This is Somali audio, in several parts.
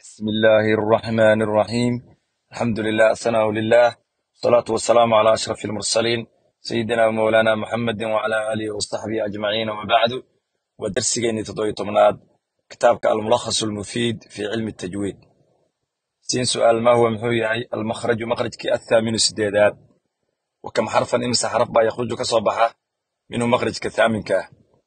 بسم الله الرحمن الرحيم الحمد لله الثناء لله والصلاة والسلام على أشرف المرسلين سيدنا ومولانا محمد وعلى آله وصحبه أجمعين وبعد ودرسيني تضوي تمناد كتابك الملخص المفيد في علم التجويد سين سؤال ما هو محوي المخرج مخرج كي الثامن سديدات وكم حرفا إمس حرف با يخرج كصباحة منه مخرج كثامن كاه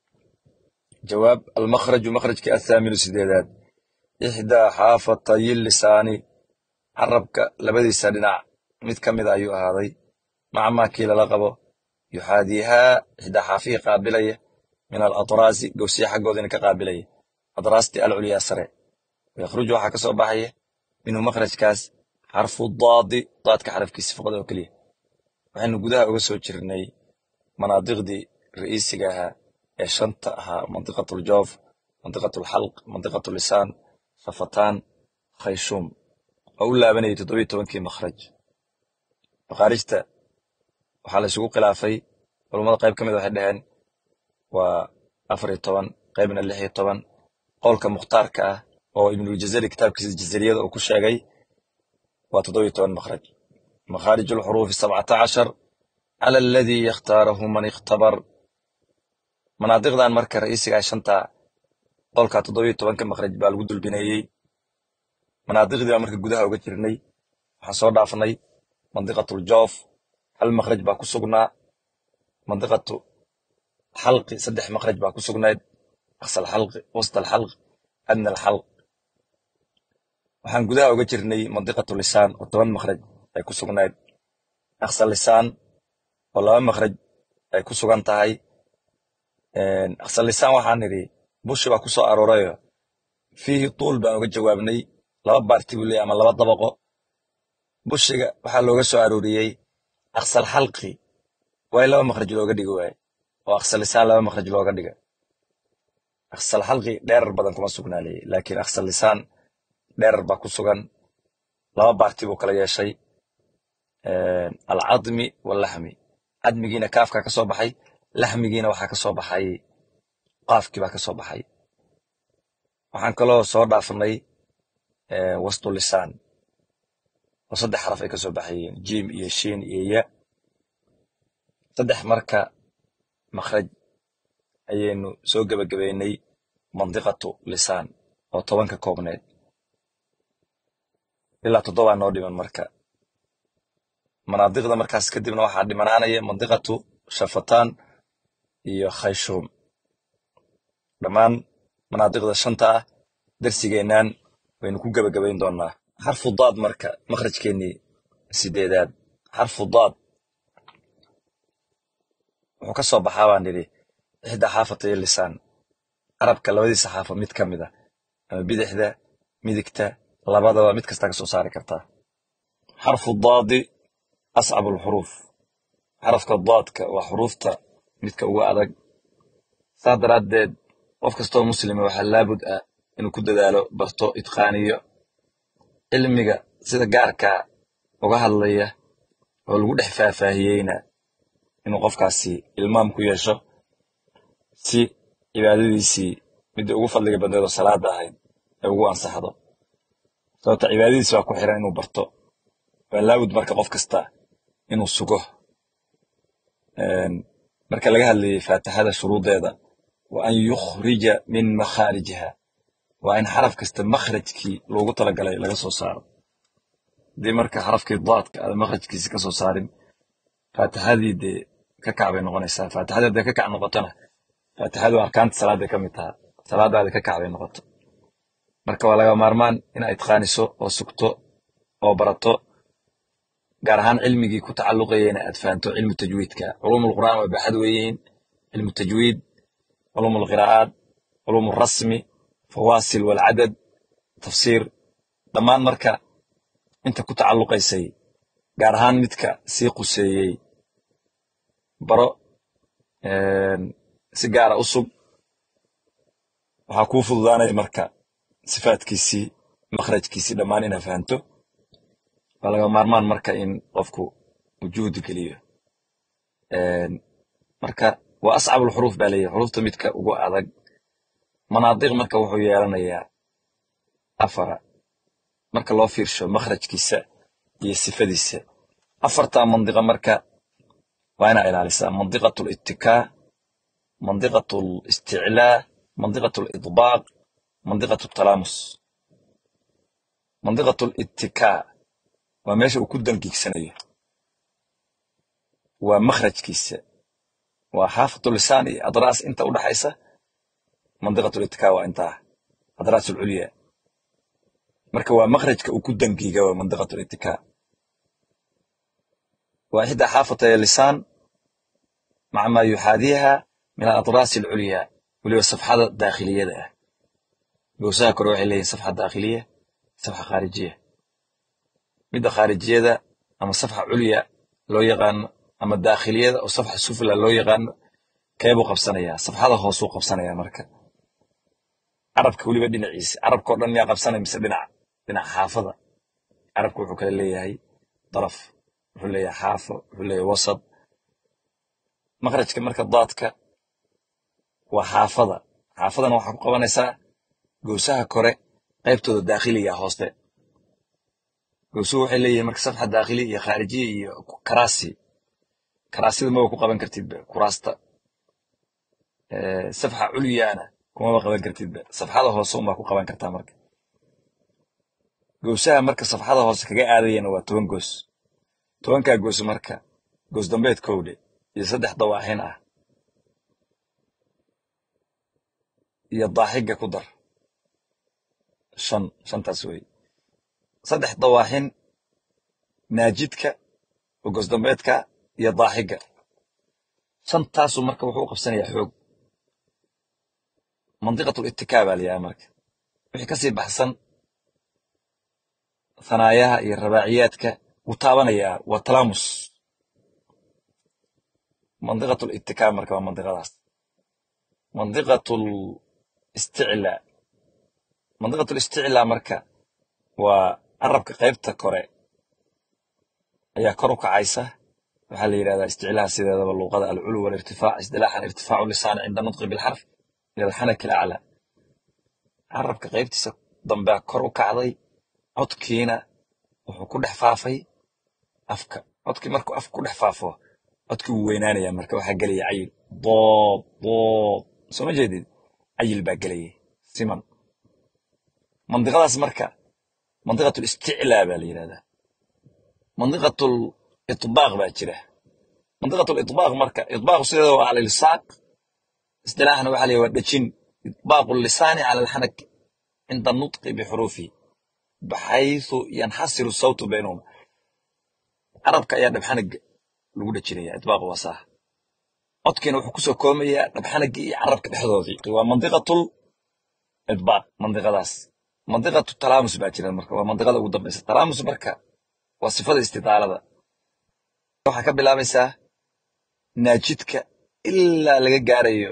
جواب المخرج مخرج كي الثامن سديدات إحدى حافتي اللسان carabka labadiisa dhinac mid ka mid ayuu ahaaday maca maa kii lala qabo yuxaadiihaa ixdaa xaafihii qaabilaya min alatraasi gowsiya xaggoodina ka qaabilaya atraasti alculyaa sare wayakhruju waxaa ka soo baxaya minhu makhrajkaas xarfu daadi daadka xarafkiisa faqad oo keliya waxaynu gudaha uga soo jirnay manaadiqdii ra'iisiga ahaa ee shanta ahaa mandiqatu ljoof mandiqatu lxalq mandiqatu lisaan shafataan khayshuum oo u laabanayay toddobiyo tobankii makhraj makaarijta waxaa la isugu khilaafay culummada qayb ka mid waxay dhaheen waa afar iyo toban qaybna lix iyo toban qowlka mukhtaarka ah oo ibnuljazari kitaabkiisa jazariyada uu ku sheegay waa toddobiyo toban makhraj makhaarij alxuruufi sabcata cashar cala aladii yakhtaarahu man ikhtabar manaadiqdan marka ra'iisiga shanta qowlka toddobiyo tobanka makhraj baa lagu dulbineeyey manaadiqdii baa marka gudaha uga jirnay waxaan soo dhaafnay mandiqatu ljoof hal makhraj baa ku sugnaa mandiqatu xalqi saddex makhraj baa ku sugnayd aqsa alxalqi wasta alxalq adna alxalq waxaan gudaha uga jirnay mandiqatu lisaan oo toban makhraj ay ku sugnayd aqsa lisaan oo laba makhraj ay ku sugan tahay aqsa lisaan waxaan nidhi bushi baa ku soo aroorayo fiihi tuul baan uga jawaabnay laba baarti buu leeyahy ama laba dabaqo bushiga waxaa looga soo arooriyey aqsal xalqi waa in laba makhraj looga dhigi waaye oo aqsal lisaan laba makhraj looga dhiga aqsal xalqi dheerar badan kuma sugnaa leeyahy laakiin aqsal lisaan dheerar baa ku sugan laba baarti buu kala yeeshay alcadmi wallaxmi cadmigiina kaafkaa ka soo baxay laxmigiina waxaa ka soo baxay qaafkii baa ka soo baxay waxaan kaloo soo dhaafnay wastu lisaan oo saddex xaraf ay ka soo baxayeen jim iyo shiin iyo ya saddex marka makhraj ayaynu soo gebagabeynay mandiqatu lisaan oo toban ka koobneed ilaa toddobaa noo dhiman marka manaadiqda markaas kadibna waxaa dhimanaanaya mandiqatu shafataan iyo khayshuum dhammaan manaadiqda shanta ah darsigeennan waynu ku gebagabayn doonnaa xarfu daad marka makhrajkeennii sideedaad xarfu daad wuxuu ka soo baxaa baan nidhi ixdaa xaafatay lisaan carabka labadiisa xaafa mid ka mid a ama bidixda midigta labadaba mid kastaa ka soo saari kartaa xarfu daadi ascabu alxuruuf xarafka daadka waa xuruufta midka ugu adag saa daraaddeed qof kastoo muslima waxaa laabud ah inuu ku dadaalo barto itqaaniyo cilmiga sida gaarkaa uga hadlaya oo lagu dhex faahfaahiyeyna inuu qofkaasi ilmaam ku yeesho si cibaadadiisii midda ugu fadliga badneed oo salaada ahayd ay ugu ansaxdo sababta cibaadadiisi waa ku xiran inuu barto waa laabud marka qof kasta inuu sugo marka laga hadlayay faatixada shuruudeeda wa an yukhrija min makhaarijiha waa in xaraf kasta makhrajkii loogu talagalay laga soo saaro haddii marka xarafkii daadka aada makhrajkiisi ka soo saarin faatixadii dee ka kac bay noqonaysaa faatixadii hadday ka kac noqotona faatixadu arkaanta salaaday ka mid taha salaadaadi ka kac bay noqoto marka waa laga maarmaan inaa itqaaniso oo sugto oo barato gaar ahaan cilmigii ku tacalluqayana aad fahanto cilmu tajwiidka culuumulqur'aan waa baaxad weeyihiin cilmu tajwiid culuum alqiraa'aat culuum alrasmi fawaasil walcadad tafsiir dhammaan marka inta ku tacalluqaysay gaar ahaan midka sii quseeyey baro si gaara u sug waxaa kuu fududaanaya marka sifaadkiisii makhrajkiisii dhammaan inaa fahanto waa laga maarmaan marka in qofku uu juhdi geliyo marka waa ascabulxuruuf baa leeyahy xuruufta midka ugu adag manaadiq marka wuxuu yeelanayaa afara marka loo fiirsho makhrajkiisa iyo sifadiisa afartaa mandiqa marka waa inaa ilaalisaa mandiqatu littikaa mandiqatu listiclaa mandiqatu lidbaaq mandiqatu talaamus mandiqatu littikaa waa meesha uu ku dangiigsanayo waa makhrajkiisa waa xaafatu lisaan iyo adraas inta u dhaxaysa mandiqatu littikaa waa intaa adraas ulculya marka waa makhrajka uu ku dangiiga waa mandiqatu littikaa waa ixdaa xaafatay lisaan maca maa yuxaadiiha min aladraas alculya weliba safxada daakhiliyada ah gowsaha kore waxay leeyihin safxa daakhiliya safxa khaarijiya midda khaarijiyada ama safxa culya loo yaqaano ama daakhiliyada oo safxa sufla loo yaqaano keebuu qabsanayaa safxada hoosuu qabsanayaa marka carabka weliba dhinaciisa carabka o dhan yaa qabsanaya mise dhinac dhinac xaafada carabka wuxuu kale leeyahay daraf wuxuu leeyahay xaafo wuxuu leeyahay wasad makhrajka marka daadka waa xaafada xaafadana waxaa ku qabanaysaa gowsaha kore qaybtooda daakhiliga hoose gowsuhu waxay leeyihin marka safxa daakhili iyo khaarijiya iyo karaasi karaasida maba ku qaban kartidba kuraasta safxa culyana kumaba qaban kartidba safxada hoose unbaa ku qaban kartaa marka gowsaha marka safxada hoose kaga aadayana waa toban goos tobankaa goos marka goos dambeed kowdhe iyo saddex dawaaxin ah iyo daaxiga ku dar shan shantaas wey saddex dawaaxin naajidka oo goos dambeedka iyo daaxiga shantaasu marka wuxuu u qabsanayaa xoog mandiqatul ittikaa baa layahay marka wixii kasii baxsan hanaayaha iyo rabaaciyaadka wuu taabanayaa waa talaamus mandiqatul ittikaa marka waa mandiqadaas mandiqatul isticlaa mandiqatul isticlaa marka waa carabka qaybta kore ayaa kor u kacaysa waxaa la yidhahdaa isticlaaha sideedaba luuqada alculu walirtifaac isdilaaxan irtifaacu lisaani cinda nutqi bilxarf ila alxanaki alaclaa carabka qaybtiisa dambea kor u kacday codkiina wuxuu ku dhex faafay afka codkii markuu afka ku dhex faafo codkii wuu weynaanaya marka waxaa gelaya cayil doob doob soo ma jeedid cayil baa gelayay siman mandiqadaas marka mandiqatul isticlaa baa la yidhahdaa mandiqatul itbaaq baa jira mandiqatul itbaaq marka itbaaqu sideeda waa cala ilsaaq istilaaxna waxaa la yidhahdaa waa dhejin itbaaqu lisaani cala alxanak cinda nutqi bixuruufihi baxaythu yanxasiru sawtu baynahuma carabka ayaa dhabxanaga lagu dhejinaya itbaaq waa saa codkiina wuxuu kusoo koomayaa dhabxanagii iyo carabka dhexdoodii waa mandiqatul itbaaq mandiqadaas mandiqatu talaamus baa jira marka waa mandiqada ugu dambaysa talaamus marka waa sifada istidaalada waxaa ka bilaabaysaa naajidka ilaa laga gaarayo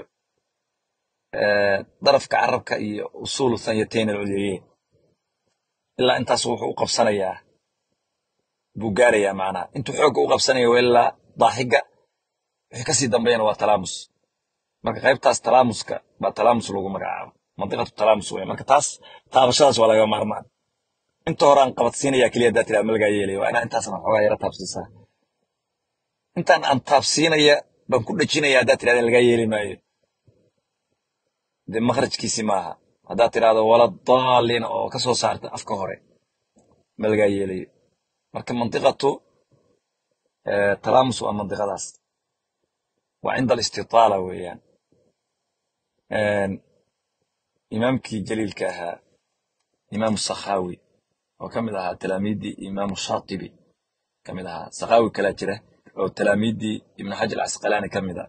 darafka carabka iyo usuulu thanyatayn alculyayeyn ilaa intaas wuxuu u qabsanayaa buu gaarayaa macnaha intuu xoogga u qabsanaya waa ilaa daaxiga wixii kasii dambeeyana waa talaamus marka qaybtaas talaamuska baa talaamus lagu magacaabo mandiqatu talaamus wey marka taas taabashadaas waa laga maarmaan inta hore aan qabadsiinaya keliya haddaa tiraa malagaa yeelaya waa inaa intaasna xoogaa yara taabsiisaa intaan aan taabsiinaya baan ku dhejinaya haddaa tirahda lagaa yeeli maayo dee makhrajkiisi maaha haddaad tirahdo wala daalina oo ka soo saarta afka hore ma lagaa yeelayo marka mandiqatu talaamus waa mandiqadaas waa cinda alistitaala weeyaan imaamkii jaliilka ahaa imaamu sakhaawi oo ka mid ahaa talaamiiddii imaamu shaatibi ka mid ahaa sakhaawi kalaa jira oo talaamiiddii ibnu xajar casqalaani ka mid a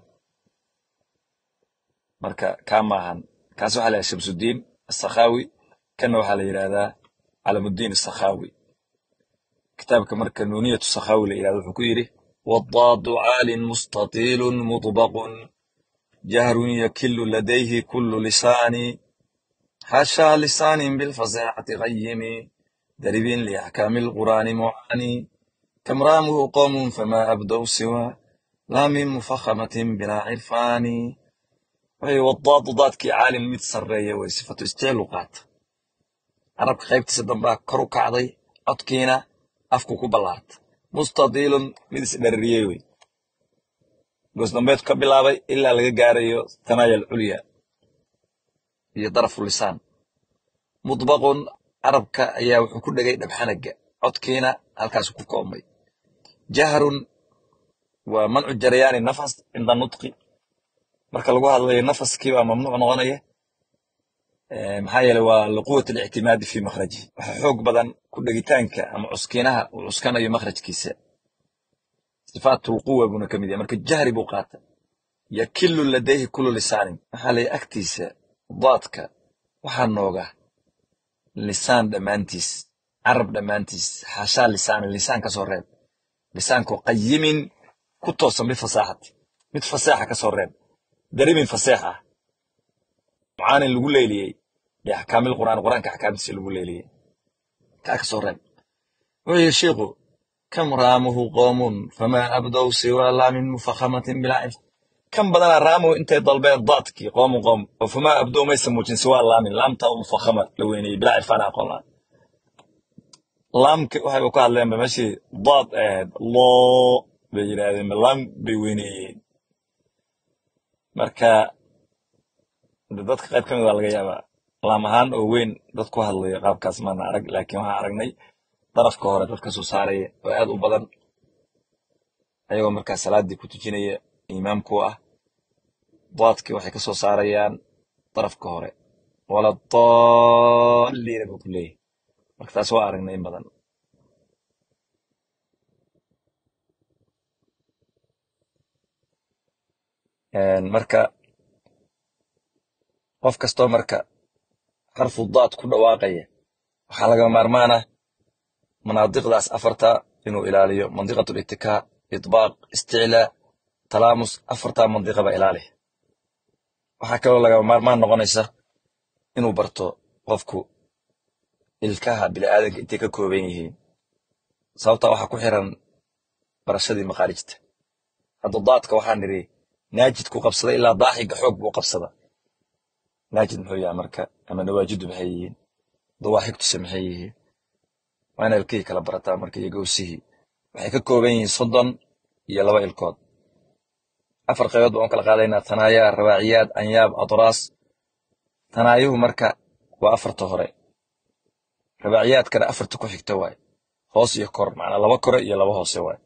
marka kaa maahan kaas waxaa la yidhaha shamsudiin asakhaawi kanna waxaa la yidhahdaa calamudiin asakhaawi kitaabka marka nuuniyatu sakhaawi la yidhahdo wuxuu ku yidhi wadaadu caalin mustatiilun mudbaqun jahrun yakilu ladayhi kullu lisaani xashaa lisaanin bilfasaxati qayimi daribin liaxkaami alqur'aani mucaani kam raamuhu qowmun fama abdow siwa laa min mufakhamatin bilaa cirfaani waxay wadaadu daadkii caalin mid sarreeya way sifatu isticlu qaata carabka qaybtiisa dambaa kor u kacday codkiina afku ku ballaartay mustadiilun mid isdhaririyey wey goosdambeedku ka bilaabay ilaa laga gaarayo tanaaya alculya iyo darafu lisaan mudbaqun carabka ayaa wuxuu ku dhegay dhabxanaga codkiina halkaasu ku koobmay jahrun waa mancu jarayaani nafas cinda nutqi marka lagu hadlayo nafaskii baa mamnuuc noqonaya maxaa yeele waa liquwat alictimaadi fi makhraji waxa xoog badan ku dhegitaanka ama cuskiinaha uu cuskanayo makhrajkiisa sifaatulquwa buuna ka mid yahay marka jahri buu qaata yakilu ladayhi kulu lisaanin waxaa lay agtiisa daadka waxaa nooga lisaan dhammaantiis carab dhammaantiis xaashaa lisaanin lisaan ka soo reeb lisaanko qayimin ku toosan bifasaaxati mid fasaaxa ka soo reeb darimin faseex ah mucaanin lagu leeliyey biaxkaamil qur'aan qur'aanka axkaamtiisa lagu leeliyey kaa ka soo reeb wuxuu yihi sheikhu kam raamuhu qoomun famaa abdow siwaa laamin mufakhamatin bilaa kan badanaa raamuhu intay dalbeen daadkii qoomun qoom oo famaa abdow maysa muujin siwaa laamin laamta oo mufakhama la weyneyey bilaa cirfaan aqoon la laamka waxayba ku hadleenba meeshii daad ahayd loo bay yidhaahdeen laam bay weyneeyeen marka dadka qayb ka mid waa laga yaabaa laam ahaan oo weyn dad ku hadlayo qaabkaas maana arag laakiin waxaan aragnay darafka hore dadka soo saaraya oo aad u badan ayagoo markaa salaaddii ku tujinaya imaamku ah daadkii waxay ka soo saarayaan darafka hore wala daalliina buu ku leeyahay marka taas waa aragnay in badan marka qof kastoo marka xarfu daad ku dhawaaqaya waxaa laga maarmaana manaadiqdaas afarta inuu ilaaliyo mandiqat littikaa itbaaq isticlaa talaamus afartaa mandiqaba ilaali waxaa kaloo laga maarmaan noqonaysa inuu barto qofku ilkaha bini'aadanka intay ka kooban yihiin sababtaa waxaa ku xiran barashadii makaarijta hadda daadka waxaan nidhi naajid ku qabsada ilaa daaxiga xoog buu qabsada naajid muxuu yahay marka ama nawaajidu maxay yihiin dawaaxigtuse maxay yihiin waa ina ilkihii kala barataa marka iyo gowsihii waxay ka kooban yihiin soddon iyo laba ilkood afar qaybood baan u kala qaadaynaa tanaayaa rawaaciyaad anyaab adraas tanaayuhu marka waa afarta hore rabaaciyaadkana afarta ku xigta waaye hoos iyo kor macnaa laba kore iyo laba hoose waaye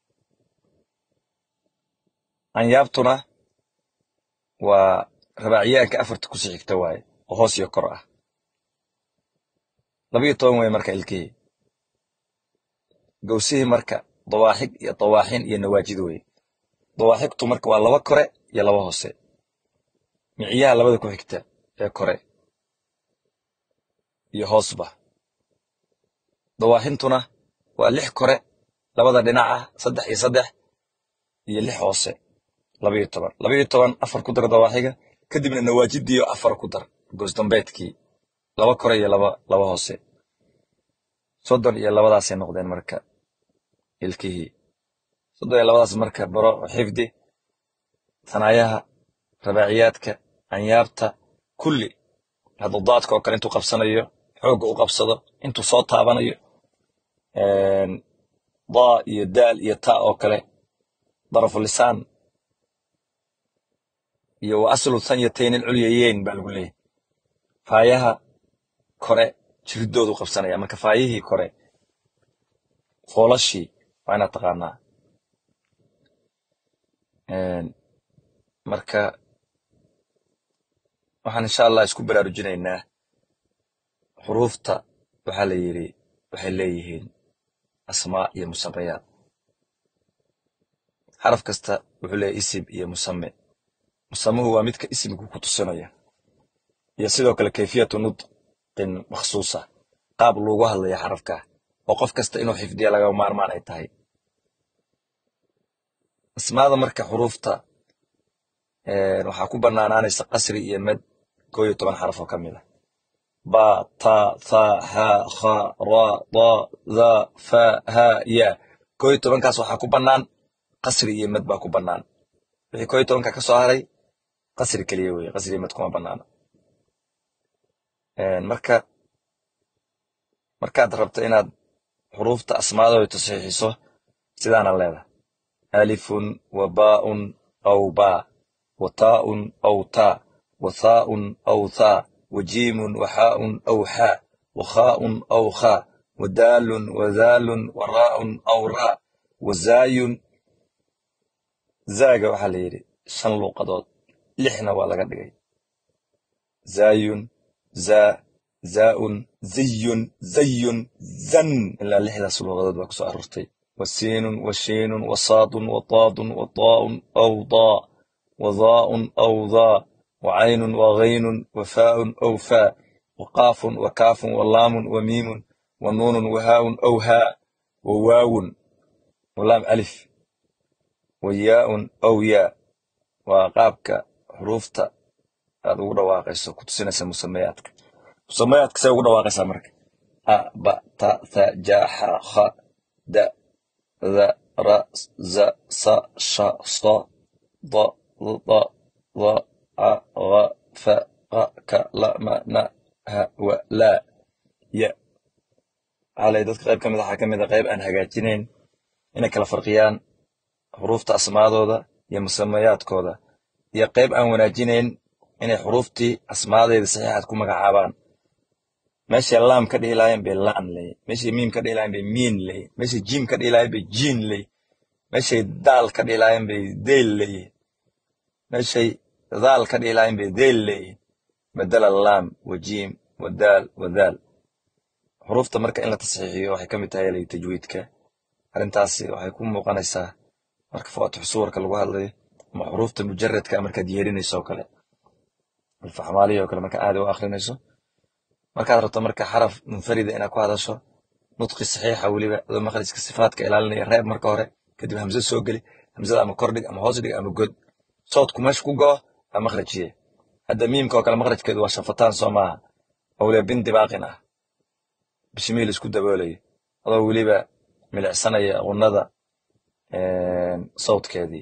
anyaabtuna waa rabaaciyaadka afarta kusii xigta waaye oo hoos iyo kor ah labiyo toban wey marka ilkihii gowsihii marka dawaaxig iyo dawaaxin iyo nawaajid weye dawaaxigtu marka waa laba kore iyo laba hoose miciyaha labada ku xigta ee kore iyo hoosba dawaaxintuna waa lix kore labada dhinac ah saddex iyo saddex iyo lix hoose labayo toban labayo toban afar ku dar dawaaxiga kadibna nawaajidiyo afar ku dar goosdambeedkii laba kore iyo laba laba hoose soddon iyo labadaasay noqdeen marka ilkihii soddon iyo labadaas marka baro xifdi tanaayaha rabaaciyaadka anyaabta kulli hadda daadka oo kale intuu qabsanayo xoogga u qabsado intuu soo taabanayo daa iyo daal iyo ta oo kale darafu lisaan iyo wa aslu sanyatayn alculyayeyn baa lagu leeyahy faayaha kore jiridoodu qabsanaya marka faayihii kore foolashii waa inaad taqaanaa marka waxaan insha allah isku baraarujinaynaa xuruufta waxaa la yidhi waxay leeyihiin asmaa iyo musamayaad xaraf kasta wuxuu leeyahy isim iyo musame musamuhu waa midka isimku ku tusinaya iyo sidoo kale kayfiyatu nutqin makhsuusa qaab loogu hadlaya xarafka oo qof kasta inuu xifdiya laga maarmaan ay tahay asmaada marka xuruufta waxaa ku bannaanaanaysa qasri iyo med koo iyo toban xaraf oo ka mid a ba ta tha ha kha ra da dha fa ha ya koo iyo tobankaas waxaa ku bannaan qasri iyo med baa ku bannaan wixii koo iyo tobanka ka soo haray qasri keliya weye qasri iyo med kuma bannaana marka markaad rabto inaad xuruufta asmaadooda tasxiixiso sidaana leedahay alifun wa baa'un aw baa wa taa'un aw taa wa thaa'un aw thaa wa jiimun wa xaa'un aw xaa wa khaa'un aw khaa wa daalun wa dhaalun wa raa'un aw raa wa zaayun zaaga waxaa la yidhi shan luuqadood lixna waa laga dhigay zaayun zaa zaa'un ziyun zayun zan ilaa lixdaas luuqadood baa kusoo aroortay wa siinun wa shiinun wa saadun wa taadun wa taa'un aw daa wa dhaa'un aw dhaa wa caynun wa ghaynun wa faa'un aw faa wa qaafun wa kaafun wa laamun wa miimun wa nuunun wa haa'un aw haa wa waawun wa laam alif wa yaa'un aw yaa waa qaabka xuruufta aad ugu dhawaaqayso ku tusinaysa musamayaadka musamayaadka say ugu dhawaaqaysaa marka a ba ta tha ja xa kha da dha ra za sa sha so da da dha a gha fa qa ka la ma na ha wa la ya xalay dadka qayb ka mid waxaa ka mid a qayb aan hagaajinayn inay kala farqiyaan xuruufta asmaadooda iyo musamayaadkooda iyo qayb aan wanaajinayn inay xuruuftii asmaadeeda saxiixaad ku magacaabaan meeshay laam ka dhihi lahayen bay laan ley meeshay miim ka dhihi lahayen bay miin ley meeshay jiim ka dhihi lahayen bay jiin ley meeshay daal ka dhihi lahayen bay deyl ley meeshay daal ka dhihi lahayen bay deyl ley badala laam wa jiim wa daal wa daal xuruufta marka in la tasxiixiyo waxay ka mid tahay lay tajwiidka arrintaasi waxay ku muuqanaysaa marka fawaatix suwarka lagu hadlayo ama xuruufta mujaradka markaad yeerinayso oo kale alfaxmaaliya oo kale marka aada u akrinayso markaad rabto marka xaraf munfarida inaad ku hadasho nudqi saxiixa weliba adoo makhrajka sifaadka ilaalinaya reeb marka hore kadib hamse soo geli hamsada ama kordhig ama hoos dhig ama god soodku meesha ku go'o waa makhrajiye hadda miimka oo kale makhrajkeedu waa shafataan soo maaha oo weliba bin dibaaqin ah bishimiil isku daboolayo adoo weliba milicsanaya qunnada sawdkeedii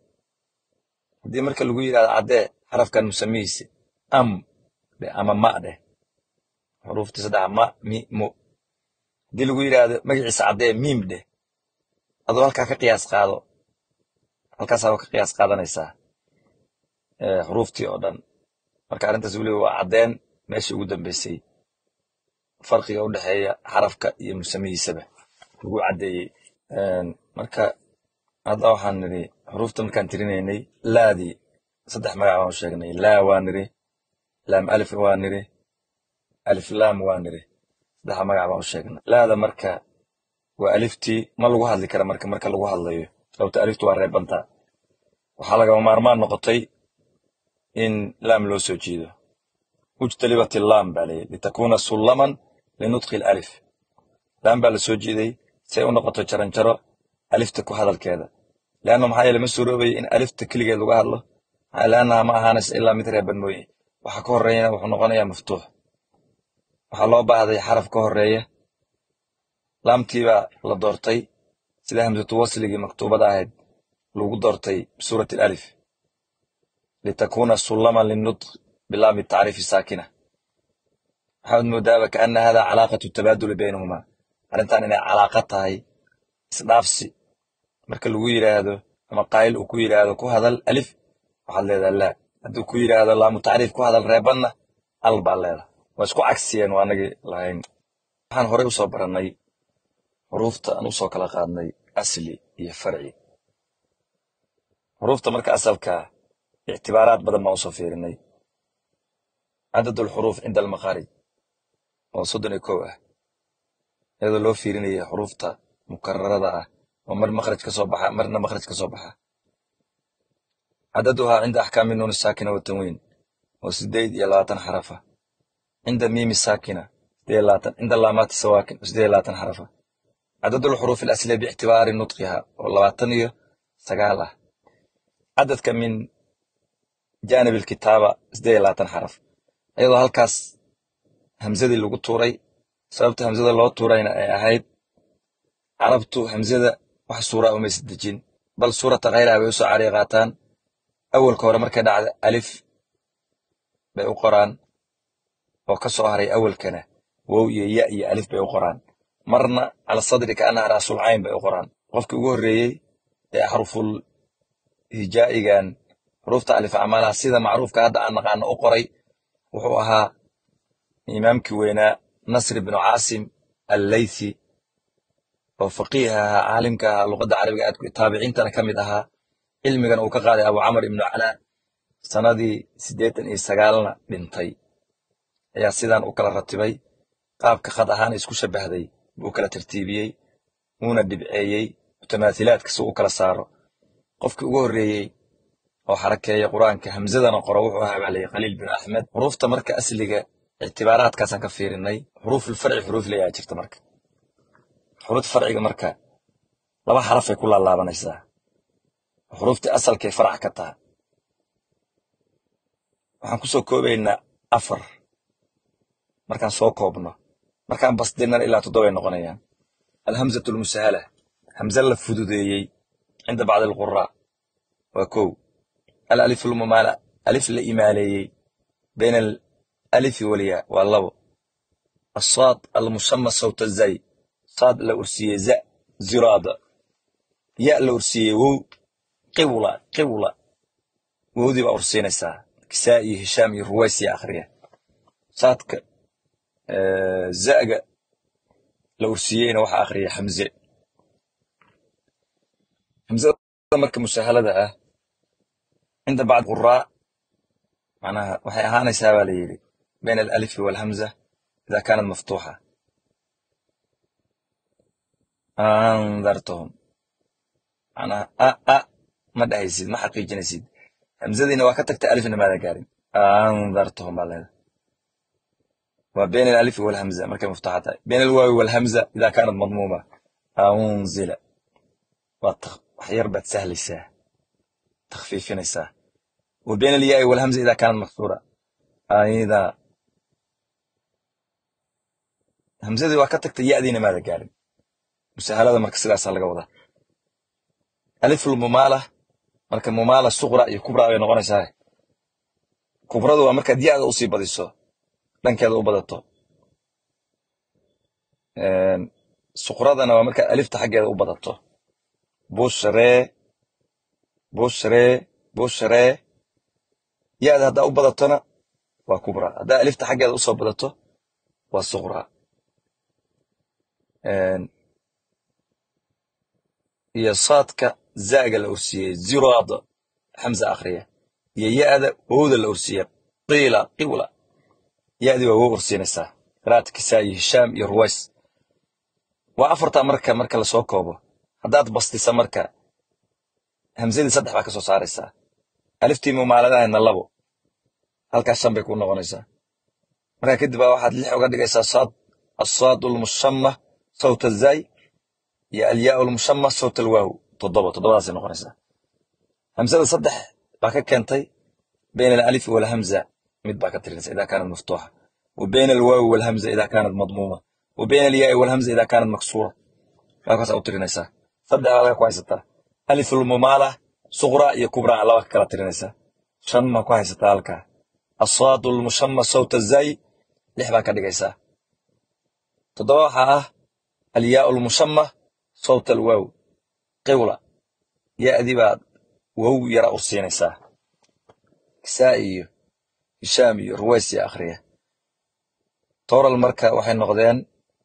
haddii marka lagu yidhahdo caddee xarafkan musamihiisi am dheh ama ma dheh xuruuftii saddexa ma mi mu haddii lagu yidhaahdo magaciisa caddee miim dheh adoo halkaa ka qiyaas qaado halkaasaa ka qiyaas qaadanaysaa xuruuftii oo dhan marka arrintaas weliba waa caddeen meeshii ugu dambeysay farqiga u dhexeeya xarafka iyo musamihiisaba lagu caddeeyey marka hadda waxaan nidhi xuruufta markaan tirinaynay laadii saddex magac baan u sheegnay laa waa nidhi laam alif waa nidhi alif laam waa nidhi saddexa magac baan u sheegnay laada marka waa aliftii ma lagu hadli kara marka marka lagu hadlayo sababta aliftu waa reebantaa waxaa lagama maarmaan noqotay in laam loo soo jiido ujtalibat laam baa layidhi litakuuna sullaman linutqi alif laam baa la soo jiiday si ay u noqoto jaranjaro alifta ku hadalkeeda leanna maxaa yeele ma suuroobayo in alifta keligeed lagu hadlo leannaha ma ahaanaysa ilaa mid reeban mooye waxa ka horreeyana wuxuu noqonayaa maftuux waxaa loo baahday xaraf ka horreeya laamtii baa la doortay sida hamsatu wasligii maktuubada ahayd lagu doortay bisuurati alif litakuuna sullaman linutq bilaami tacriifi saakina waxaad moodaaba kaana hada calaaqatu tabaaduli baynahuma arrintan inay calaaqa tahay isdhaafsi marka lagu yidhaahdo ama qaayil uu ku yidhaahdo ku hadal alif waxaad leedaha laa hadduu ku yidhaahdo laamu tacriif ku hadal reebanna al baa leedaha waa isku cagsiyeen waa anagii lahayn waxaan horey usoo barannay xuruufta aan usoo kala qaadnay asli iyo farci xuruufta marka asalkaa ictibaaraad badan baan usoo fiirinay cadad alxuruuf cinda almaqaarij oo soddon iyo kow ah iyadoo loo fiirinaya xuruufta mukararada ah oo mar makhraj ka soo baxa marna makhraj ka soo baxa cadaduhaa cinda axkaami nuuni saakina watanwiin oo sideed iyo labaatan xarafa cinda miimi saakina sideed iyo labaatan cinda laamaati sawaakin oo sideed iyo labaatan xarafa cadad alxuruuf alasliya biictibaari nutqiha oo labaatan iyo sagaal ah cadadka min janib alkitaaba sideed iyo labaatan xaraf iyadoo halkaas hamsadii lagu tuuray sababta hamsada loo tuurayna ay ahayd carabtu hamsada wax suura umaysa dejin bal suurata khayraha bay usoo cariy qaataan awalka hore markay dhacda alif bay u qoraan oo ka soo haray awalkana wow iyo ya iyo alif bay u qoraan marna cala sadri kaanaha raasul cayn bay u qoraan qofkii ugu horreeyey ee xaruful hijaa'igan xuruufta alif acmaalaha sida macruufka hadda aan naqaano u qoray wuxuu ahaa imaamkii weynaa nasr ibnu caasim allaythi oo faqiih ahaa caalimka ahaa luqadda carabiga aad taabiciintana ka mid ahaa cilmigan uu ka qaaday abu camar ibnu calaa sanadii siddeetan iyo sagaalna dhintay ayaa sidan u kala ratibay qaabka khad ahaan isku shabahday buu kala tartiibiyey wuuna dhibceeyey mutamaathilaadka si u kala saaro qofkii ugu horreeyey oo xarakeeya qur-aanka hamzadana qoro wuxuu ahaa baa layii khaliil bin axmed xuruufta marka asliga ictibaaraadkaasaan ka fiirinay xuruufulfarci xuruuf layaa jirta marka xuruuf farciga marka laba xarafay ku laalaabanaysaa xuruuftii asalkay farac ka taha waxaan ku soo koobaynaa afar markaan soo koobno markaan basdinan ilaa toddobay noqonayaan alhamzatu lmusahala hamze la fududeeyey cinda bacdi alquraa waa kow alalif lmumaala alif la imaaleeyey bayna alalifi walyaa waa labo asaad almushama sawta zay saad la ursiiyey za ziraada ya la ursiiyey wow qiwla qiwla wowdii baa ursiinaysaa kisaa iyo hishaam iyo ruwaysiya akhriya saadka za'ga la ursiiyeyna waxaa akhriya xamze hamzada marka musahalada ah cinda bacd quraa macnaha waxay ahaanaysaa baa la yidhi bayna alalifi walhamza ida kaanat maftuuxa andartahum macnaha a a ma dhahaysid ma xaqiijinaysid hamzadiina waa ka tagta alifna maada gaarin andartahum baa leeda waa bayna alalifi walhamza markay maftuuxa tahay bayna alwaawi walhamza ida kaanat madmuuma unzila waa wax yar baad sahlaysaa takhfiifinaysaa wa bayna alyaai walhamza ida kaanat maksuura ayda hamzadii waa ka tagtay ya'diina maada gaarin musahalada marka sidaasaa laga wadaa aliful mumaala marka mumaala suqra iyo kubra bay noqonaysaa kubradu waa markaad ya'da usii badiso dhankeeda u badato suqradana waa markaad alifta xaggeeda u badato bushree bushree bushree ya'da haddaa u badatona waa kubra haddaa alifta xaggeeda usoo badato waa suqra iyo saadka za'ga la ursiiyey ziraada xamza akhriya iyo ya'da wowda la ursiiya qiila qiwla ya'dii waa wow ursiinaysaa qiraat kisaa iyo hishaam iyo ruways waa afartaa marka marka lasoo koobo haddaad bastisa marka hamzadii saddex baa ka soo saaraysaa aliftii mumaaladahayna labo halkaas shan bay ku noqonaysaa markaa kadib baa waxaad lix uga dhigaysaa saad asaad lmushama sawta zay iyo alyaa lmushama sawta alwaaw toddoba toddobadaasay noqonaysaa hamzada saddex baa ka keentay bayna alalifi walhamza mid baa ka tirinaysa ida kaanat maftuuxa wa bayna alwaawi walhamza ida kaanat madmuuma wa bayna alyaai walhamza ida kaanat maksuura halkaasaa u tirinaysaa saddex baad halka ku haysataa alif lmumaala suqra iyo kubra laba ka kala tirinaysaa shan maa ku haysataa halkaa asaad lmushama sawta zay lix baa ka dhigaysaa toddoba waxaa ah alyaa lmushama sawta alwaaw qiwla ya'dii baad wow yara u siinaysaa kisaa iyo hishaam iyo ruways iyo akhriya toral marka waxay noqdeen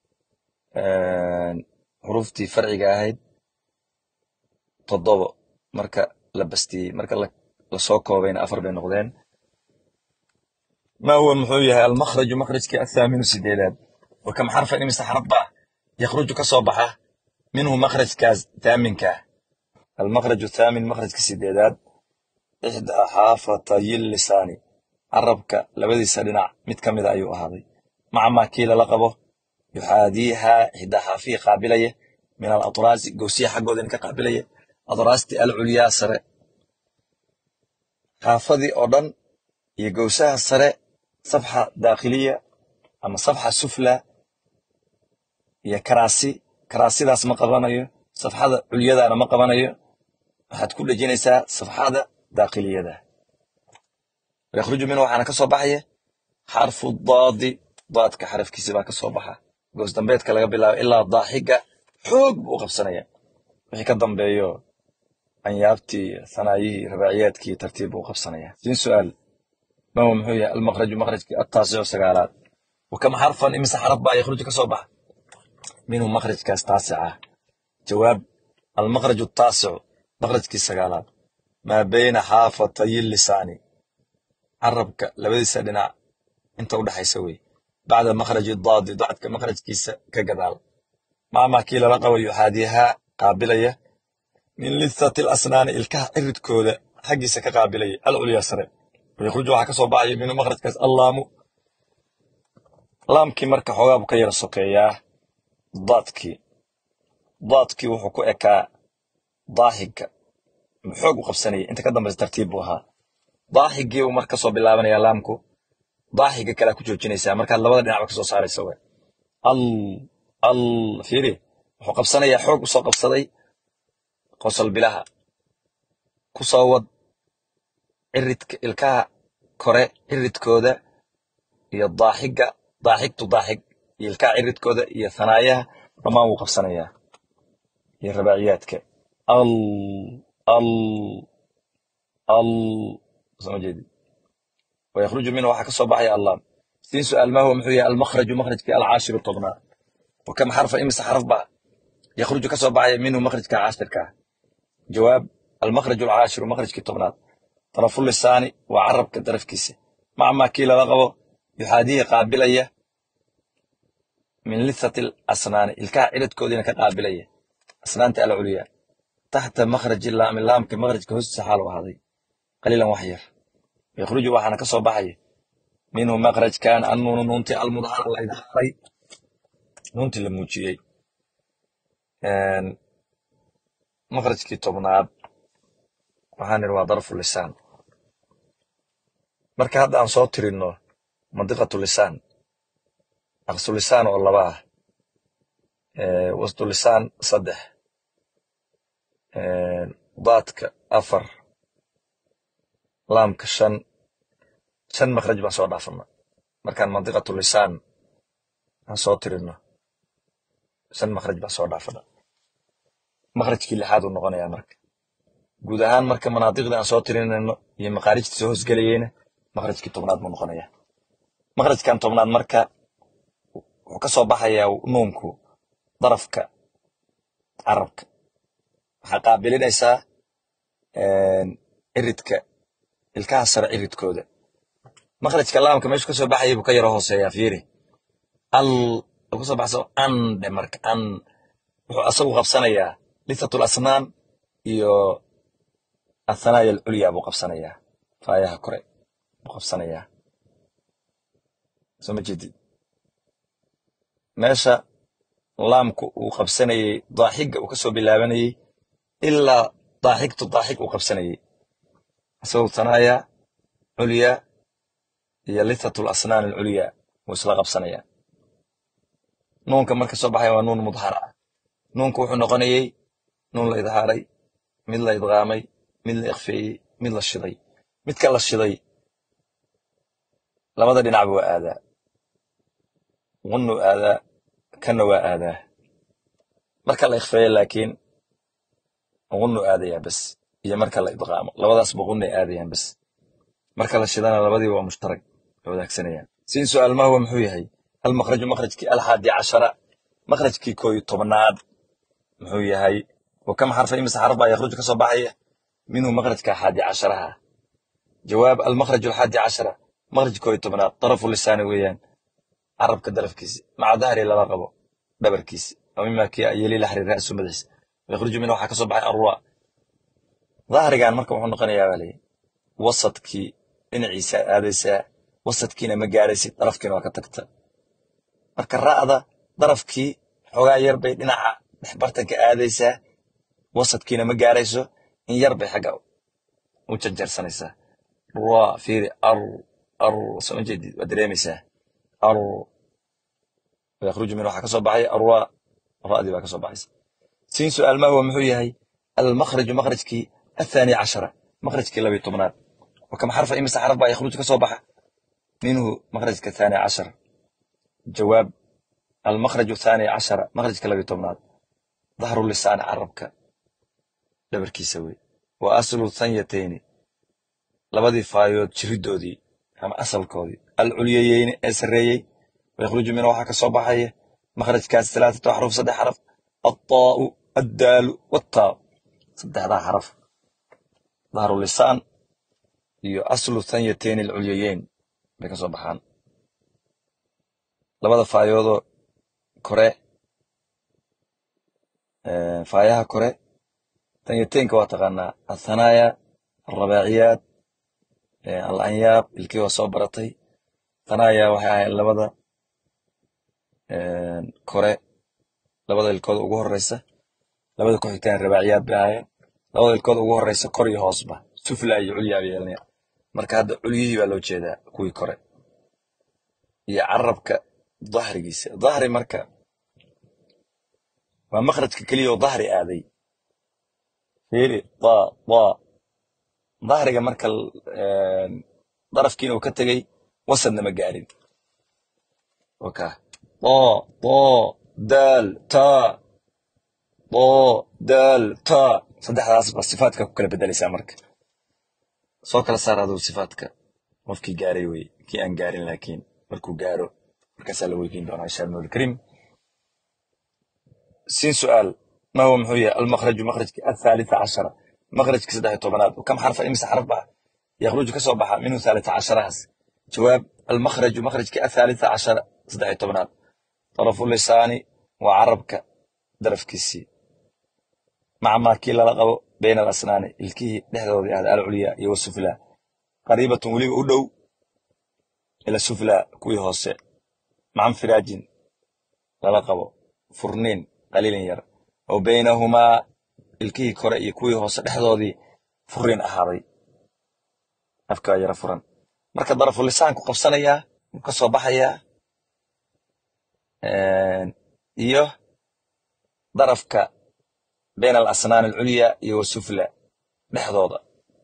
xuruuftii farciga ahayd toddobo marka la bastiyey marka lasoo koobayna afar bay noqdeen ma huwa muxuu yahay almakhraju makhrajkii athaaminu sideedaad wa kam xarfan imise xaraf baa yakhruju ka soo baxa minhu makhrajkaas thaaminkaa almakhraju thaamin makhrajka sideedaad ixdaa xaafatay lisaani carabka labadiisa dhinac mid ka mida ayuu ahaaday maca maa kii lala qabo yuxaadiihaa ixdaa xaafihii qaabilaya min alatraasi gowsiya xaggooda in ka qaabilaya atraasti alculyaa sare xaafadii oo dhan iyo gowsaha sare safxa daakhiliya ama safxa sufla iyo karaasi karaasidaas ma qabanayo safxada culyadaana ma qabanayo waxaad ku dhejinaysaa safxada daakhiliyada yakhruju minhu waxaana ka soo baxaya xarfu daadi daadka xarafkiisi baa ka soo baxa goos dambeedka laga bilaabo ilaa daaxiga xoog buu u qabsanaya wixii ka dambeeyo anyaabtii thanaayihii rabaaciyaadkii tartiib buu u qabsanaya siin su'aal ma huwa muxuu yahay almaqraju maqrajkii attaasicu sagaalaad wakam xarfan imise xaraf baa yakhruju ka soo baxa minhu maqrajkaas taasica ah jawaab almaqraju attaasicu maqrajkii sagaalaad maa bayna xaafatayi lisaani carabka labadiisa dhinac inta u dhexaysa wey bacda makhraji daadi dacdka makhrajkiisa ka gadaal maamaa kii lala qabo yuxaadiyahaa qaabilaya min lithati alasnaani ilkaha ciridkooda xaggiisa ka qaabilaya alculyaa sare wayakhruju waxaa ka soo baxaya minhu makhrajkaas allaamu laamkii marka xoogaa buu ka yara sokeeyaa daadkii daadkii wuxuu ku ekaa daaxiga xoog u qabsanayay inta ka dambaysa tartiib buu ahaa daaxigii uu marka kasoo bilaabanaya laamku daaxiga kalea ku joojinaysaa markaad labada dhinacba ka soo saaraysa we al al fiiri wuxuu qabsanayaa xoog usoo qabsaday qosol bilaha ku soo wad ciridka ilkaha kore ciridkooda iyo daaxiga daaxigtu daaxig iyo ilkaha ciridkooda iyo hanaayaha dhammaan wuu qabsanayaa iyo rabaaciyaadka al al al soma jeedi wayakhruju minhu waxaa ka soo baxaya allaam siin su'aal ma huwa muxuu yahay almakhraju makhrajkii alcaashiru tobnaad wakam xarfa imise xaraf baa yakhruju ka soo baxaya minhu makhrajka caashirka ah jawaab almakhraju alcaashiru makhrajkii tobnaad tarafu lisaani waa carabka darafkiisa macmaa kii lala qabo yuxaadihi qaabilaya min lithati asnaani ilkaha ciridkoodiina ka qaabilaya asnaanta alculyaa taxta makhraji laami laamka makhrajka hoostiisa xaal u ahaaday qaliilan wax yar yakhruju waxaana ka soo baxaya minhu makhrajkan annuunu nuuntii almudhara la idhaaray nuuntii la muujiyey makhrajkii tobnaad waxaan idhi waa darfu lisaan marka hadda aan soo tirinno mandiqatu lisaan aqsu lisaan oo laba ah wasdu lisaan saddex daadka afar laamka shan shan makhraj baan soo dhaafana markaan mandiqatu lisaan aan soo tirinno shan makhraj baan soo dhaafana makhrajkii lixaad uu noqonayaa marka guud ahaan marka manaadiqda aan soo tirinayno iyo maqaarijta soo hosgelayeyna makhrajkii tobnaad buu noqonayaa makhrajkan tobnaad marka wuxuu ka soo baxayaa nuunku darafka carabka waxaa qaabilinaysaa ciridka ilkaha sare ciridkooda makhrajka laamka meeshu ka soo baxaya buu ka yaro hooseeyaa fiiri al ka soo baxsa an dhe marka an wuxuu asagu qabsanayaa lithatul asnaan iyo athanaaya alculyaa buu qabsanayaa faayaha kore buu qabsanayaa soo ma jeedid meesha laamku uu qabsanayey daaxiga uu ka soo bilaabanayey ilaa daaxigtu daaxig uu qabsanayey isagoo thanaaya culyaa iyo lithatul asnaan alculyaa wuu isla qabsanayaa nuunka marka soo baxaya waa nuun mudhar ah nuunku wuxuu noqonayey nuun la idhaaray mid la idqaamay mid la ikfeeyey mid la shiday midka la shiday labada dhinacba waa aadaa gunnuu aadaa kanna waa aadaa marka la ikfeeyo laakiin gunnuu aadayaa bes iyo marka la idqaamo labadaasba gunnay aadayaan bes marka la shidana labadiiba waa mushtarag way wadaagsanayaan siin su'aal ma huwa muxuu yahay almakhraju makhrajkii alxaadi cashara makhrajkii kooyo tobnaad muxuu yahay wakam xarfa imise xarf baa yakhruju ka soo baxaya minhu makhrajka xaadi casharaha jawaab almakhraju alxaadi cashara makhraj kooyo tobnaad darafu lisaani weeyaan carabka darafkiisi maca dahri lala qabo dhabarkiisi wa mima kii yeli laxri ra'su madaxiisa yakhruju minhu waxaa ka soo baxay arruwa dahrigan marka wuxuu noqonayaa baa layi wasadkii dhinaciisa aadaysaa wasadkiina ma gaaraysid darafkiina waa ka tagta marka ra'da darafkii xoogaa yar bay dhinaca dhexbartanka aadaysaa wasadkiina ma gaarayso in yar bay xagga u janjarsanaysaa ruwa fiiri ar ar soo jeedid waa dareemaysaa ar yakhruju min waxaa ka soo baxay arwa ra'dii baa ka soo baxaysa siin su'aal ma huwa muxuu yahay almakhraju makhrajkii athaani cashara makhrajkii labiyo tobnaad wakam xarfa imise xaraf baa yakhruju ka soo baxa minhu makhrajka thaani cashar jawaab almakhraj athani cashara makhrajka labiyo tobnaad dahru lisaan carabka dhabarkiisa wey wa aslu thanyatayni labadii faayood jiridoodii ama asalkoodii alculyayeyni ee sarreeyey wayakhruju mina waxaa ka soo baxaya makhrajkaas talaatatu axruf saddex xaraf altaa'u addaalu wattaa'u saddexdaa xaraf dahru lisaan iyo aslu thanyatayni alculyayeyn bay ka soo baxaan labada faayoodoo kore faayaha kore tanyateynka waa taqaanaa athanaaya alrabaaciyaat alanyaab ilkii waa soo baratay thanaaya waxay ahayd labada kore labada ilkooda ugu horeysa labada ku xigtaan rabaaciyaad bay ahaayeen labada ilkooda ugu horeysa kor iyo hoosba sufla iyo culyaa bay yeelanaya marka hadda culyihii baa loo jeedaa kuwii kore iyo carabka dahrigiisa dahri marka waa makhrajka keliya oo dahri aaday fiiri da da dahriga marka darafkiina uu ka tegey wasadna ma gaarin waka da da daal ta da daal ta saddexdaas ba sifaadka ku kala bedelaysaa marka soo kala saar aduu sifaadka qofkii gaaray wey kii aan gaarin laakiin markuu gaaro markaasaa la weydiin doonaa insha allah alkarim siin su'aal ما هو محوية المخرج مخرج الثالثة عشرة مخرج كسده طبنات وكم حرف إمس حرف بها يخرج كسوبها منه ثالثة عشرة هس جواب المخرج مخرج الثالثة عشرة صدح طبنات طرف اللسان وعربك درف كسي مع ما كيلا لقب بين الأسنان الكي لحظة هذا العليا يو السفلى قريبة ولي أدو إلى السفلى كوي هوسي مع انفراج للقب فرنين قليل ير oo baynahumaa ilkihii kore iyo kuwii hoose dhexdoodii furin ahaaday afkaa yara furan marka darafu lisaanku qabsanayaa wuu ka soo baxayaa iyo darafka bayna alasnaan alculya iyo wasufla dhexdooda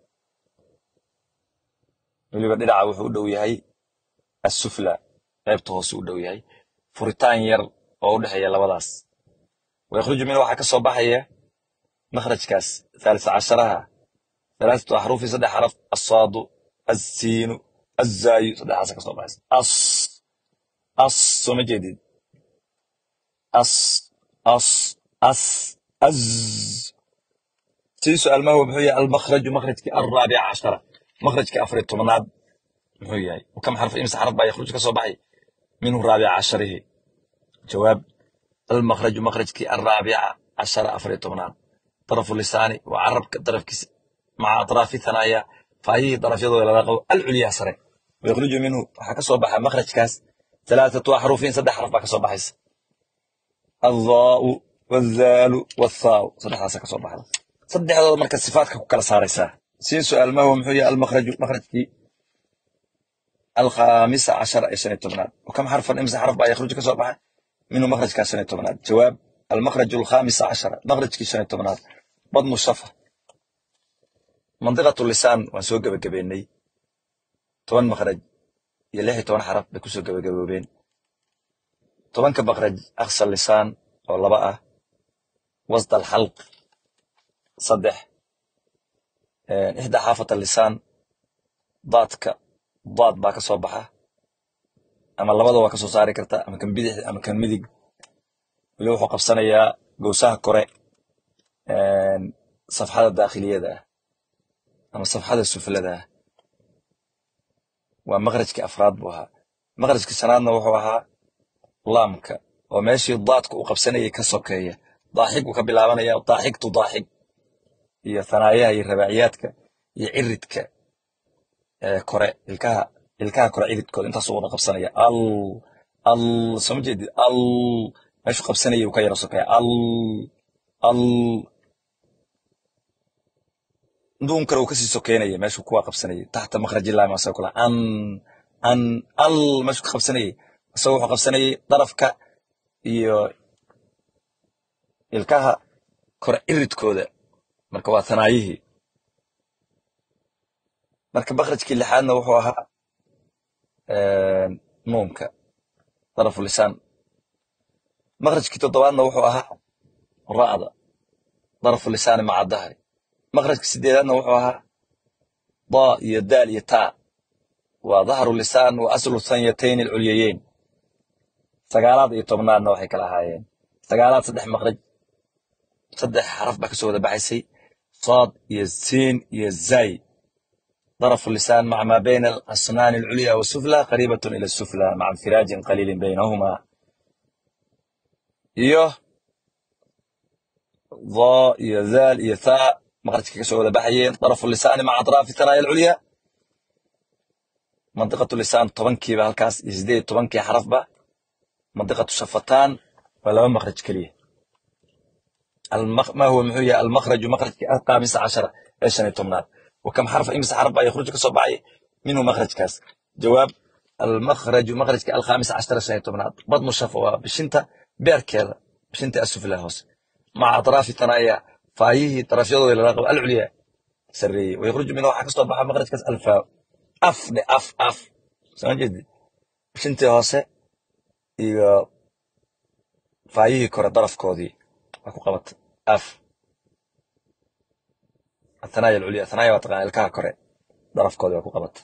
weliba dhinaca wuxuu u dhow yahay assufla qaybta hoose u dhow yahay furitaan yar oo u dhexeeya labadaas ويخرج منه waxaa ka soo baxaya makhrajkaas ثالث عشرها ثلاثة أحرف صدح حرف الصاد السين الزاي صدح حرف كسoo baxaysa أص أص soo ma jeedid أص أص أس أز سي سؤال ما هو محوية المخرج مخرجك الرابع عشرة مخرجك أفر التمناد محوية وكم حرف إمس حرف بقى يخرج كسoo baxay منه رابع عشره جواب المخرج مخرجك الرابعة عشر أفري طبنان طرف اللسان وعربك طرف كيس مع أطراف الثنايا فأي طرف يضوي إلى العليا سري ويخرج منه حكى صباح مخرج كاس ثلاثة حروف سد حرف بك صباح الضاء والذال والثاء صدح راسك صباح صدح هذا مركز صفاتك كلا سارسة سين سؤال ما هو محوية المخرج مخرجك الخامسة عشر إيش طبنان وكم حرفا إمس حرف بقى يخرج كصباح منه مخرج كان سنة تمنات جواب المخرج الخامس عشر مخرج كي سنة تمنات بطن الصفا منطقة اللسان وسوق بقبيني toban makhraj iyo lix iyo toban xaraf bay kusoo gabagaboobeen tobanka makhraj aqsa lisaan oo laba ah wasda alxalq saddex ixda xaafata lisaan daadka daad baa ka soo baxa ama labada waa ka soo saari karta ama kan bidix ama kan midig weli wuxuu qabsanayaa gowsaha kore safxada daakhiliyada ah ama safxada suflada ah waa maqrajkii afraad buu ahaa maqrajkii shanaadna wuxuu ahaa laamka oo meeshii daadka uu qabsanayay ka sokeeya daaxig uu ka bilaabanaya daaxigtu daaxig iyo thanaayaha iyo rabaaciyaadka iyo ciridka kore ilkaha ilkaha kore ciridkooda intaasuu wada qabsanaya al al soo ma jeedid al meeshuu qabsanayay uu ka yara sokeeya al al duun kale uu kasii sokeynaya meeshuu kuwa qabsanayay taxta makhraji laami asagoo kula an an al meeshuu ka qabsanayay isagoo wuxuu qabsanayay darafka iyo ilkaha kore ciridkooda marka waa thanaayihii marka makhrajkii lixaadna wuxuu ahaa nuunka darafu lisaan makhrajkii toddobaadna wuxuu ahaa ra'da darafu lisaani maca dahri makhrajka sideedaadna wuxuu ahaa daa iyo daal iyo taa waa dahru lisaan wa aslu sanyatayn alculyayeyn sagaalaad iyo tobnaadna waxay kala ahaayeen sagaalaad saddex makhraj saddex xaraf baa kasoo wada baxaysay صاد iyo سين iyo زاي ظرف اللسان مع ما بين الأسنان العليا والسفلى قريبة إلى السفلى مع انفراج قليل بينهما iyo ضاء iyo ذال iyo ثاء مخرجka kasoo wada baxayeen ظرف اللسان مع أطراف الثنايا العليا منطقة اللسان tobankiiba halkaas iyo sideed iyo tobankii xarafba منطقة الشفتان waa laba مخرج keliya المخ... ما هو محوية المخرج مخرج الخامس عشر ايش يعني تمنات وكم حرف امس حرف بقى يخرج كصبعي منه مخرج كاس جواب المخرج مخرج الخامس عشر شيء تمنات بطن الشفوة بشنتا بير كذا بشنتا السفلى هوس مع اطراف الثنايا فايه طرف يضو الى الرقبة العليا سرية ويخرج منه حق صباح مخرج كاس الفاء اف دي اف اف سمع جدي بشنتا هوس iyo faayihii kore darafkoodii waa ku qabatay af athanaaya alculya athanaaya waa taqaana ilkaha kore darafkoodii waa ku qabatay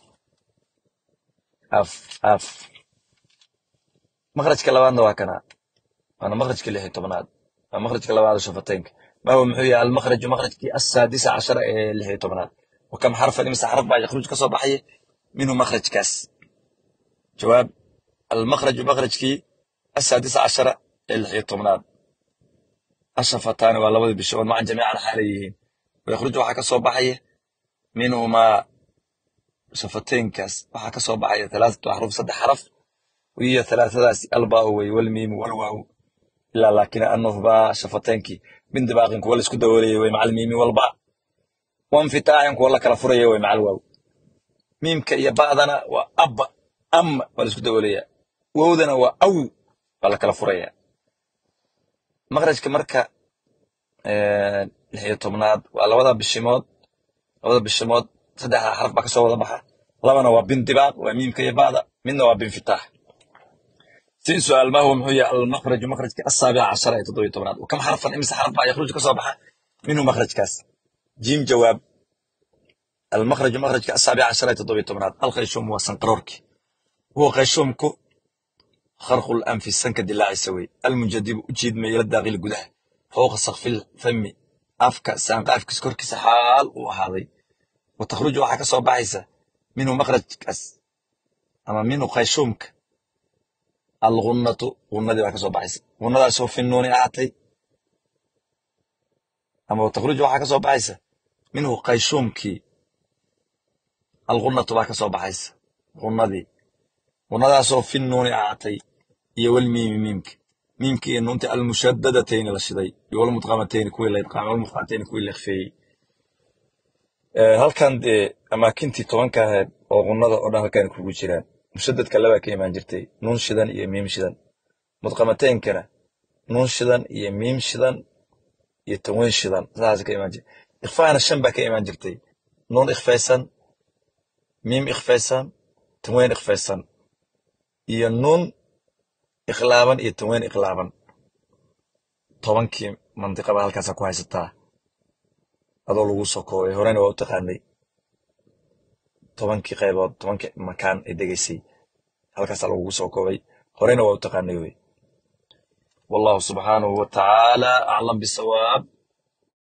af af makhrajka labaadna waa kana waana makhrajka lix iyo tobnaad waa makhrajka labaad oo shafateynka ma huwa muxuu yahay almakhraju makhrajkii asaadisa cashara ee lix iyo tobnaad wakam xarfan imisa xarf baa yakhruj ka soo baxaya minhu makhrajkaas jawaab almakhraju makhrajkii asaadisa cashara ee lix iyo tobnaad ashafataani waa labada bishood macan jamiican xaalay yihiin wayakhruj waxaa ka soo baxaya minhumaa shafateynkaas waxaa ka soo baxaya talaatatu axruf saddex xaraf wiyo talaatadaasi albaau wey walmiimu walwaaw ilaa laakin anuhbaa shafateynkii bindibaaqin kuwa laisku dawoolaya wey macal miimi walba wanfitaaxin kuwa la kala furaya wey macal waaw miimka iyo ba'dana waa abba amma waa laisku dawoolaya wowdana waa aw waa la kala furaya makhrajka marka lix iyo tobnaad waa labada bishimood labada bishimood saddexda xaraf baa kasoo wada baxa labana waa bindibaaq waa miimka iyo ba'da midna waa binfitaax si su'aal ma huwa muxuu yahay almakhraju makhrajka asaabica cashara ee toddobiyo tobnaad wakam xarfan imisa xaraf baa yakhruj kasoo baxa minhu makhrajkaas jiim jawaab almakhraju makhrajka asaabica cashara ee toddobiyo tobnaad alkhayshuum waa sanqaroorki huwa khayshuumku kharqu lanfi sanka dilaacisa wey almunjadibu u jiidmaya la daaqili gudaha fowqa sakfil fami afka saanqaafkiisa korkiisa xaal uu ahaaday wa takhruju waxaa ka soo baxaysa minhu makhrajkaas ama minhu khayshuumka algunnatu gunnadii baa ka soo baxaysa gunnadaasoo fi nuuni ahaatay ama wa takhruju waxaa ka soo baxaysa minhu khayshuumkii algunnatu baa ka soo baxaysa gunnadii gunnadaasoo fi nuuni ahaatay iyo walmiimi miimka miimka iyo nuunta almushadadatayni la shiday iyo walmudqamatayni kuwii la idqaamay walmudqamatayni kuwii la ikhfeeyey halkan dee amaakintii tobanka ahayd oo gunnada oo dhan halkan kugu jiraan mushadadka labaa ka imaan jirtay nuun shidan iyo miim shidan mudqamataynkana nuun shidan iyo miim shidan iyo tanweyn shidan saas ka imaan jirtay ikhfaana shan baa ka imaan jirtay nuun ikhfaysan miim ikhfaysan tanweyn ikhfaysan iyo nuun ikhlaaban iyo tanweyn ikhlaaban tobankii mandiqaba halkaasa ku haysataa adoo lagu soo koobay horena waa u taqaanay tobankii qaybood tobankii makaan ay degaysay halkaasaa lagugu soo koobay horena waa u taqaanay wey wallahu subxaanahu wa tacaala aclam bisawaab